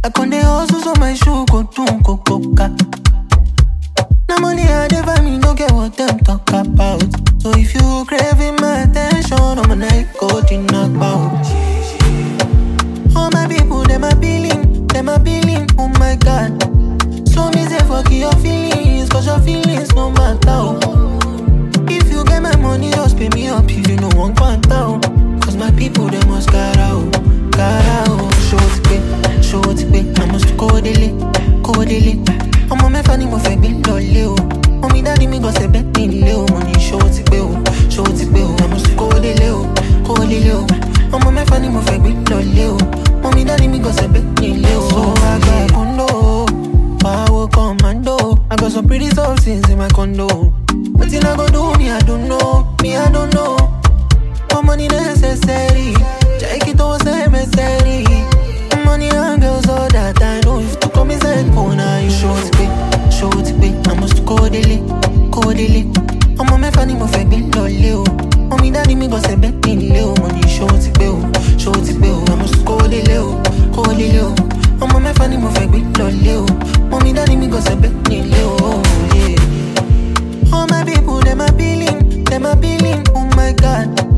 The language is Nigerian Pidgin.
I con dey hustle so my shoe go tún kó kóka. Na money I dey find me no get what them talk about. So if you craving my attention, I'm a night go knock out. All my people, them a billing, them a billing, oh my god. So me say fuck your feelings, cause your feelings no matter. oh. If you get my money, just pay me up if you know one quanta. Cause my people, they must got out, got out. Show it pay, show it pay. I must go daily, go daily. ọmọ mẹ́fà ni mo fẹ́ gbé lọlé o mọ́mí dáàdi mi gan ṣẹ̀bẹ̀ nílé o mo ní ṣòwò ti pé o ṣòwò ti pé o àmọ́ sí kówó délé o kówó délé o ọmọ mẹ́fà ni mo fẹ́ gbé lọlé o mọ́mí dáàdi mi gan ṣẹ̀bẹ̀ nílé o. so àgbà kúndó pàwọ́ commando I got some pretty substance in my condo wetin I go do me I don't know me I don't know but money necessary jẹ́ kí tó sẹ́mẹsẹ̀rì money and girls all that I know if to come inside phone I you show it pé show it pé I must kó délé kó délé ọmọ mẹ́fà ni mo fẹ́ gbé lọlé o mọ́mí dáàdi mi gan ṣẹ̀bẹ̀ nílé o mo ní show it pé o show it pé o I must kó délé o kó délé o ọmọ mẹ́fà ni mo fẹ́ gbé lọlé o mọ́mí dáàdi mi gan ṣẹ̀bẹ̀ nílé o. Yeah. All my people, them a billing, them a billing, oh my god.